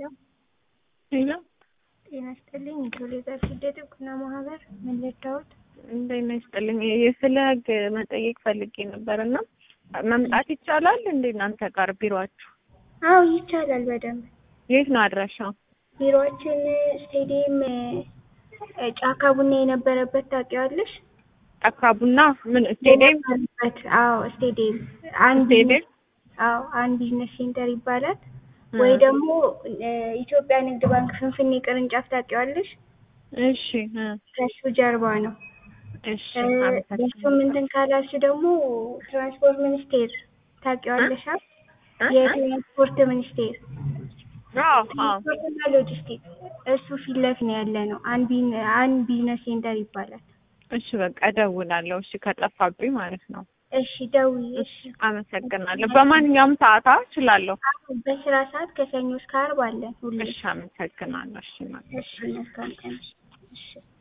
ሄሎ ጤና ይስጥልኝ። የቶሌዘር ስደት እውቅና ማህበር ምን ልርዳዎት? እንደምን ይስጥልኝ። ስለ ህግ መጠየቅ ፈልጌ ነበር እና መምጣት ይቻላል እንዴ እናንተ ጋር ቢሮአችሁ? አዎ ይቻላል በደንብ። የት ነው አድራሻው? ቢሮአችን ስቴዲየም ጫካ ቡና የነበረበት ታውቂዋለሽ? ጫካ ቡና ምን ስቴዲየም? የነበረበት አዎ ስቴዲየም አንድ ስቴዲየም? አዎ አንድ ቢዝነስ ሴንተር ይባላል። ወይ ደግሞ ኢትዮጵያ ንግድ ባንክ ፍንፍኔ ቅርንጫፍ ታውቂዋለሽ? እሺ እ ከሱ ጀርባ ነው። እሺ እሱም አመሰግናለሁ። እንትን ካላልሽ ደግሞ ትራንስፖርት ሚኒስቴር ታውቂዋለሽ? አ? እ? የትራንስፖርት ሚኒስቴር አዎ አዎ ትራንስፖርትና ሎጂስቲክስ እሱ ፊት ለፊት ነው ያለ ነው። አን ቢን አን ቢዝነስ ሴንተር ይባላል። እሺ በቃ እደውላለሁ። እሺ ከጠፋብኝ ማለት ነው። እሺ ደውዪ። እሺ አመሰግናለሁ። በማንኛውም ሰዓት አዎ እችላለሁ። አሁን በስራ ሰዓት ከሰኞ እስከ ዓርብ አለን ሁሌ። እሺ አመሰግናለሁ። እሺ ማለት እሺ መልካም ቀን። እሺ